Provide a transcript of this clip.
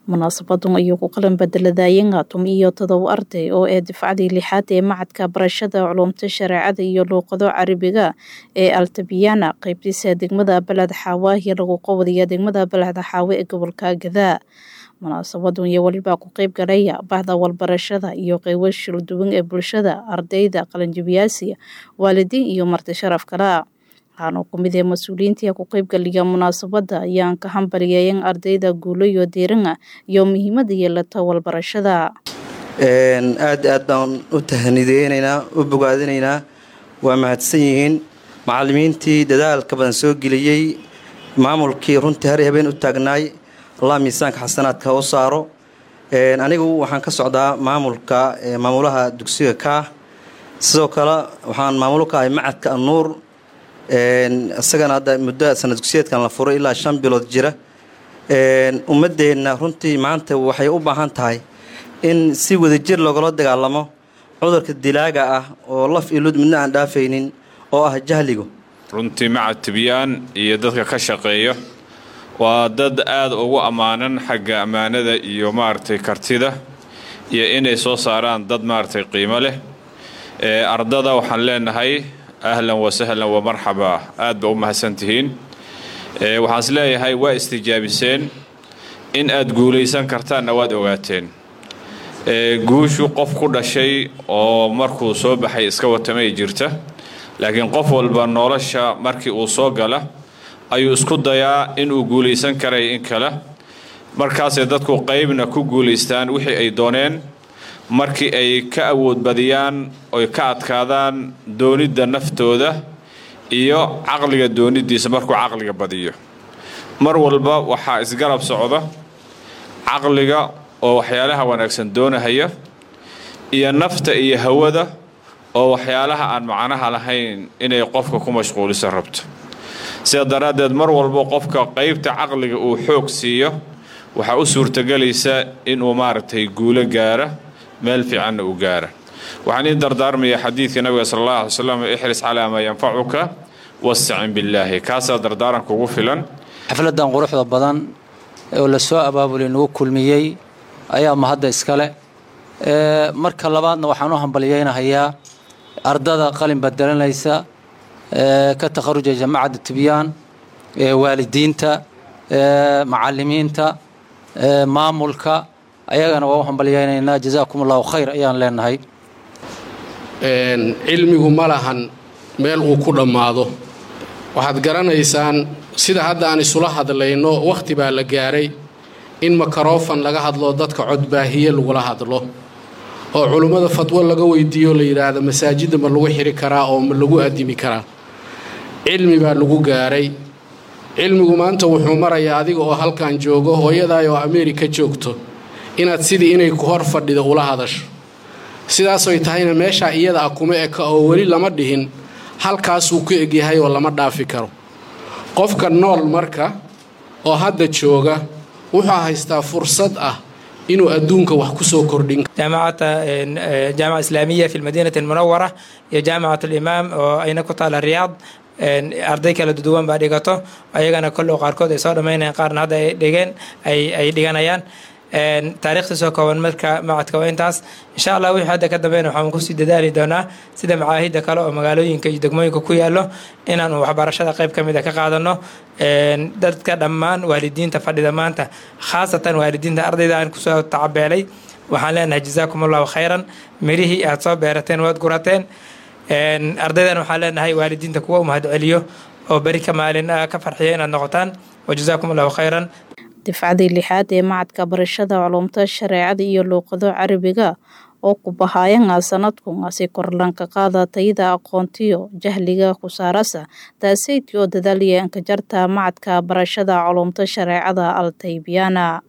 munaasabadun ayuu ku qalan bedeladayanga tum iyo todoba arday oo ee difcadii lixaad ee macadka barashada culumta shareecada iyo luuqado carabiga ee altabiyana qeybtiisa degmada baled xaawaahiyo lagu qabadaya degmada baled xaawe ee gobolka gadaa munaasabadun iyo welibaa ku qeyb galaya bahda walbarashada iyo qeybo shilduwan ee bulshada ardayda qalinjabiyaasiya waalidiin iyo marti sharaf kala waxaana ku mid ee mas-uuliyiintii ku qeybgaliya munaasabada ayaan ka hambaliyeeyan ardayda guulo iyo diiranga iyo muhiimada yeelata walbarashada aad aad baan u tahanideynaynaa u bogaadinaynaa waa mahadsan yihiin macalimiintii dadaalka badan soo geliyey maamulkii runtii har habeen u taagnaay allah miisaanka xasanaadka u saaro anigu waxaan ka socdaa maamulka maamulaha dugsiga kaa sidoo kale waxaan maamulo ka ahay macadka anuur isagana hadda muddo sanad dugsiyeedkan la furay ilaa shan bilood jira ummadeenna runtii maanta waxay u baahan tahay in si wadajir loogala dagaalamo cudurka dilaaga ah oo laf iyo lud midna aan dhaafaynin oo ah jahligu runtii macad tibyaan iyo dadka ka shaqeeya waa dad aada ugu ammaanan xagga ammaanada iyo maaragtay kartida iyo inay soo saaraan dad maaragtay qiimo leh ardada waxaan leenahay ahlan wasahlan wa marxaba aad ba u mahadsantihiin waxaan is leeyahay waa istijaabiseen in aad guulaysan kartaanna waad ogaateen guushu qof ku dhashay oo markuu soo baxay iska watamay jirta laakiin qof walba nolosha markii uu soo gala ayuu isku dayaa inuu guulaysan karay in kale markaasay dadku qaybna ku guulaystaan wixii ay dooneen markii ay ka awood badiyaan oy ka adkaadaan doonidda naftooda iyo caqliga doonidiisa markuu caqliga badiyo mar walba waxaa isgarab socda caqliga oo waxyaalaha wanaagsan doonahaya iyo nafta iyo hawada oo waxyaalaha aan macnaha lahayn inay qofka ku mashquuliso rabto sidaa daraaddeed mar walba qofka qaybta caqliga uu xoog siiyo waxaa u suurtagelaysa inuu maaragtay guulo gaara meel fiicanna u gaara waxaan ii dardaarmayaa xadiidka nabiga sala allah alay slam ixris calaa maa yanfacuka wastacin billaahi kaasaa dardaaranka ugu filan xafladan quruxda badan oo la soo abaabulay nagu kulmiyey ayaa mahadda iskale marka labaadna waxaan u hambalyeynahayaa ardada qalin badelanaysa ka takharuja jamacadda tibyaan waalidiinta macalimiinta maamulka ayagana waa u hambalyeynaynaa jazaakum allahu khayr ayaan leenahay cilmigu ma lahan meel uu ku dhammaado waxaad garanaysaan sida hadda aan isula hadlayno wakhti baa la gaaray in makarofan laga hadlo dadka codbaahiye lagula hadlo oo culummada fadwo laga weydiiyo la yidhaahdo masaajidda ma lagu xiri karaa oo ma lagu addimi karaa cilmi baa lagu gaaray cilmigu maanta wuxuu marayaa adiga oo halkan joogo hooyadaay oo ameerika joogto inaad sidii inay ku hor fadhido ula hadasho sidaasoy tahayna meeshaa iyada ah kuma eka oo weli lama dhihin halkaasuu ku egyahay oo lama dhaafi karo qofka nool marka oo hadda jooga wuxuu haystaa fursad ah inuu adduunka wax kusoo kordhin jaamacata jaamica islaamiya fi lmadiinati almunawara iyo jaamicat alimaam oo ayna ku taala riyaad arday kala duwan baa dhigato ayagana kolloo qaarkood ay soo dhammaynayaan qaarna hadda ay dhigeen ay dhiganayaan taariikhdiisoo kooban marka macadka waa intaas insha allah wixii hadda ka dambeyn waxaan kusii dadaali doonaa sida macaahidda kale oo magaalooyinka iyo degmooyinka ku yaallo inaanu waxbarashada qayb ka mid a ka qaadano dadka dhammaan waalidiinta fadhida maanta khaasatan waalidiinta ardayda aan kusoo tacabeelay waxaan leenahay jazaakum allahu khayran mirihii aad soo beerateen waad gurateen ardaydan waxaan leenahay waalidiinta kuwa u mahadceliyo oo beri ka maalin ka farxiya inaad noqotaan wajazaakum allahu khayran difcadii lixaad ee macadka barashada culumta shareecada iyo luuqado carabiga oo ku bahaayanga sanadkunasi korlanka qaada tayada aqoontiyo jahliga kusaarasa taaseyti oo dadaalaya inka jarta macadka barashada culumta shareecada al taybiyana